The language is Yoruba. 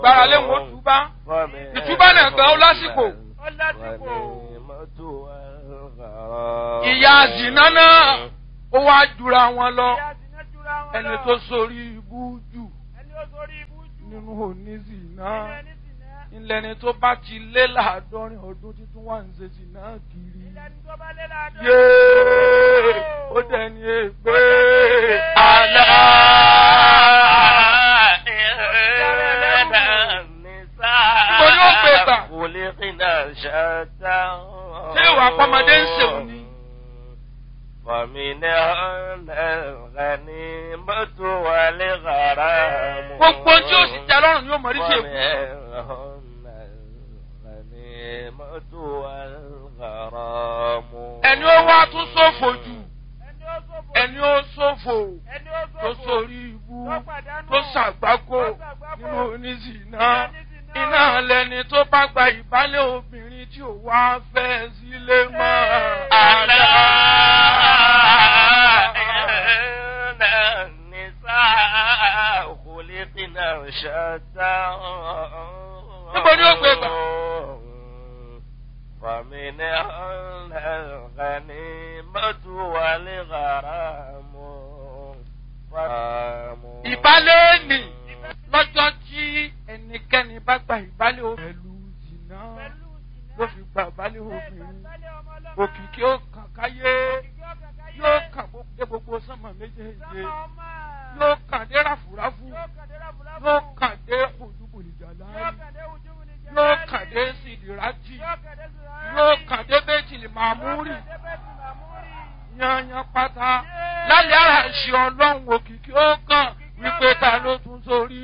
gbára lé wọn túbá ìtúbá náà gan ó lásìkò ó lásìkò. ìyá zìnà náà ó wá jura wọn lọ Ìyá Zina jura wọn ẹni lọ. tó sórí ibú jù ẹni ó sórí ibú jù. nínú onízìnà nínú ẹni Zina. ńlẹni tó bá ti lé láàádọ́rin ọdún títún wà ń ṣe zìnà kiri ilẹ̀ ní tó bá lé láàdọ́. yéé ó dẹni ègbé àlá. Níbo ni ó gbé gbà? Ṣé ìwà àpamọ́dé ń ṣèwò ni? Fọ̀mìnà ọ̀nà ní mọ́tò wà lè gàrà mú. gbogbo tí ó sì tẹ lọ́rùn yóò mọ̀ rí sí èkó. ẹni ó wá tún ṣòfò jù ẹni ó sófò. ẹni ó ṣòfò ẹni ó sófò. tó sórí ibú tó pàdánù. tó ṣàgbákò tó ṣàgbákò. nínú oníṣìná Nínú oníṣìná. iná lẹni tó bá gba ìbálẹ̀ obìnrin tí ò wá fẹ́ sílé mọ́ àlá. Níbo ni ó gbé gbà? Fàmìnà ọ̀nà mọ́tò wà lè gàrà mú. ìbálẹ̀ nì lọ́jọ́ tí ẹnikẹ́ni bá gba ìbálẹ̀ obìnrin pẹ̀lú jìnnà Pẹ̀lú Zina. ló fi gba ìbálẹ̀ Bẹ́ẹ̀ obìnrin gbàgbálẹ̀ ọmọ ọlọ́mọ. òkìkí ó kàn káyé Òkìkí ó kàn káyé. yóò kàn bó dé gbogbo sánmà méjèèjì Sánmà ọmọ. yóò kàn dé ráfúráfú Yóò kàn dé ráfúráfú. yóò kàn dé ojúbòlìjà láàyè